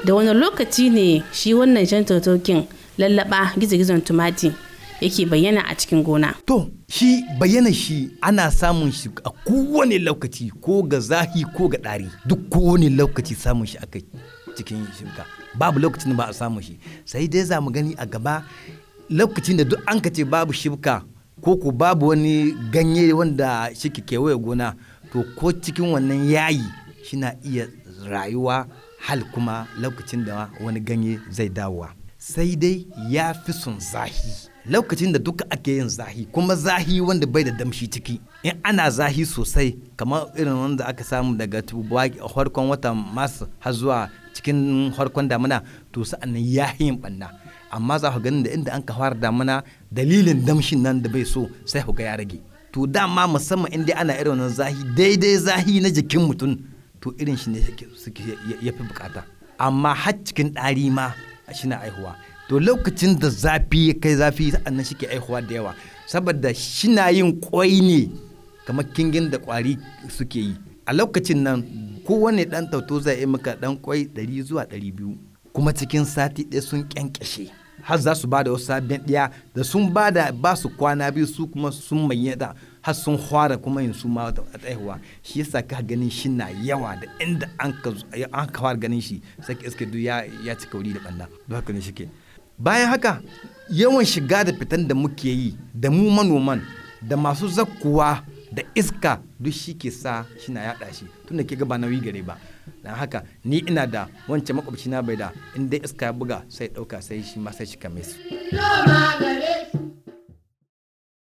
da wani lokaci ne shi wannan jan totokin lallaba gizo-gizon tumati yake bayyana a cikin gona To, shi bayyana shi ana samun shi a kowane lokaci ko ga zahi ko ga ɗari duk kowane lokaci samun shi aka cikin shimka babu lokacin da ba a samun shi sai dai za mu gani a gaba lokacin da duk an ka ce babu shibka ko ko babu wani ganye wanda shi ke kewaye gona to ko cikin wannan yayi shi na iya rayuwa hal kuma lokacin da wani ganye zai dawowa sai dai ya fi son zahi lokacin da duka ake yin zahi kuma zahi wanda bai da damshi ciki in ana zahi sosai kamar irin wanda aka samu daga harkon watan masu har zuwa cikin harkon damina to sa'annan ya yin banna amma za ku ganin da inda an ka fara damina dalilin damshin nan da bai so sai ku ga ya rage to dama musamman in dai ana irin wannan zahi daidai zahi na jikin mutum to irin shi ne suke ya fi bukata amma har cikin ɗari ma shi na aihuwa to lokacin da zafi ya kai zafi sa'annan shi ke aihuwa da yawa saboda shi na yin kwai ne kamar kingin da kwari suke yi a lokacin nan kowane ɗan tauto zai yi maka ɗan kwai ɗari zuwa ɗari biyu kuma cikin sati ɗaya sun kyankyashe har za su ba da wasu sabbin ɗaya da sun ba da ba su kwana biyu su kuma sun mayyada har sun fara kuma yin su ma tsayawa shi yasa ka ganin shi na yawa da inda an ka an ka fara ganin shi sai ka iske duk ya ya ci kauri da banda don haka ne shike bayan haka yawan shiga da fitan da muke yi da mu manoman da masu zakkuwa da iska duk shi ke sa shi na yaɗa shi tun da ke ga ba nauyi gare ba don haka ni ina da wancan makwabci na bai da in dai iska ya buga sai ɗauka sai shi ma sai shi kame su.